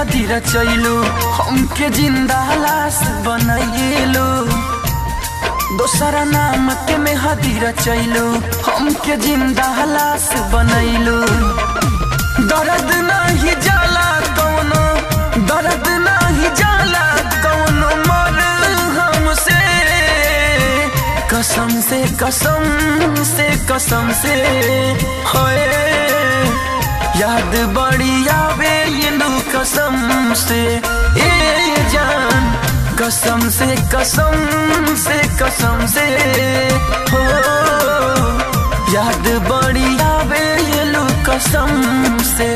मेहदी रचैलू हमके जिंदा लाश बनैलू दोसरा नाम के मेहदी रचैलू हमके जिंदा लाश बनैलू दर्द नहीं जाला कौनो दर्द नहीं जाला कौनो मर हमसे कसम से कसम से कसम से होए याद बड़ी आवे ये लो कसम से ए जान कसम से कसम से कसम से हो याद बड़ी आवे ये लो कसम से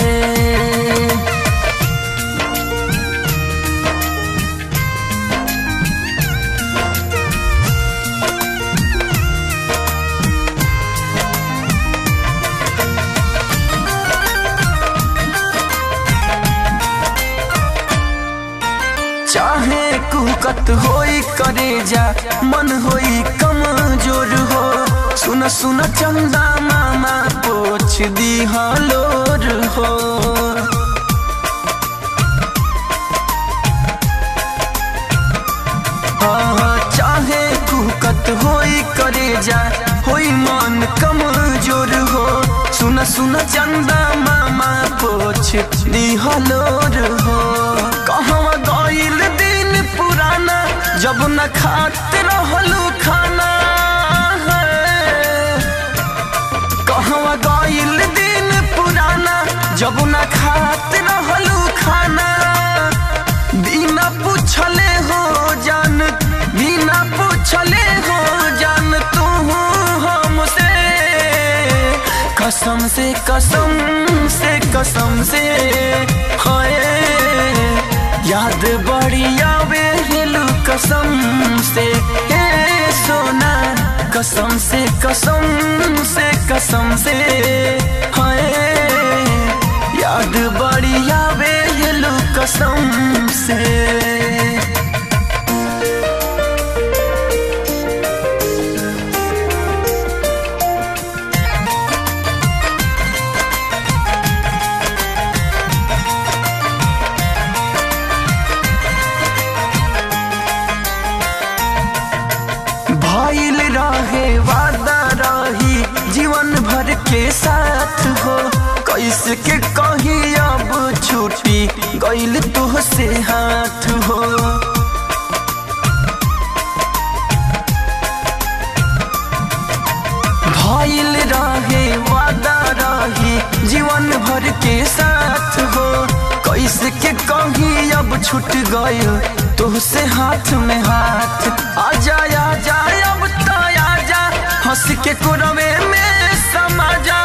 चाहे कुकत होई करे जा मन होई कमजोर हो सुन सुन चंदा मामा पोछ दी हलोर हो हाँ, चाहे कुकत होई करे जा होई मन कमजोर हो सुन सुन चंदा मामा पोछ दी हलोर हो कहवा गईल दिन पुराना जब न खात रहलू खाना कहवा गईल दिन पुराना जब न खात रहलू खाना बिना पूछले हो जान बिना पूछले हो जान तू हमसे कसम से कसम से कसम से हाय याद बड़ी आवे हिलू कसम से ए सोना कसम से कसम से कसम से हाय याद बड़ी आवे हिलू कसम से भइल रहे वादा रही जीवन भर के साथ हो कैसे के कही अब छुट्टी गइल तुहसे हाथ हो भइल रहे वादा रही जीवन भर के साथ हो कैसे के कही अब छूट गइल तुहसे हाथ में हाथ आजा आजा अब तो आजा हंस के कुरवे में समा जा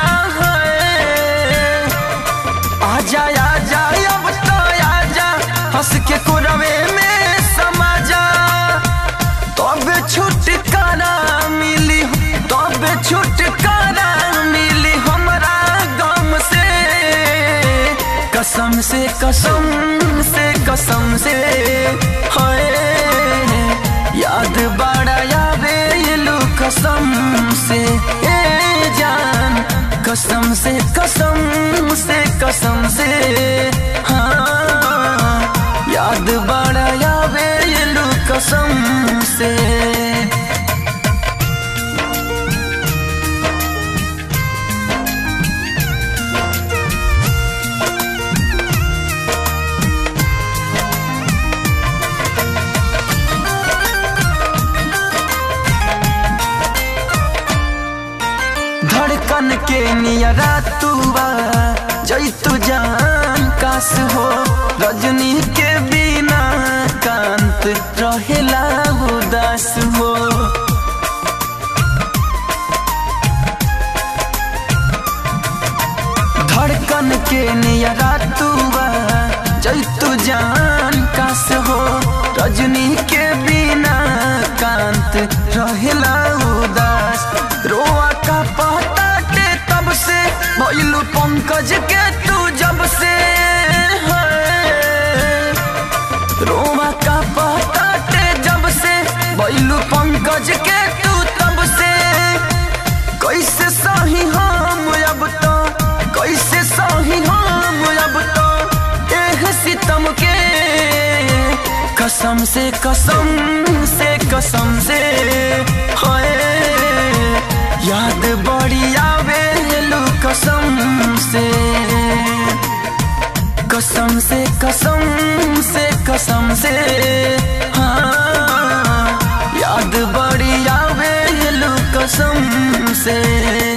आजा आजा अब तो आजा हंस के कुरवे में समा जा तब छुटकारा मिली तब छुटकारा मिली हमरा गम से कसम से कसम से कसम से हाय याद बड़ा यावे लू कसम से ए जान कसम से कसम से कसम से हाँ याद बड़ा यावे लू कसम से धड़कन के नियरा तुआ जैतु जान कास हो रजनी के बिना कांत रहेला उदास हो धड़कन के नियरा तुआ जैतु जान कास हो रजनी के बिना कांत रहेला उदास रोआ का पता के तब से भइलू पंकज के तू जब से है। रोआ का पता के जब से भइलू पंकज के तू तब से कैसे सही हम अब तो कैसे सही हम अब तो एह कसम से कसम से कसम से होए याद बड़ी आवे लू कसम से कसम से कसम से कसम से हाँ याद बड़ी आवे लू कसम से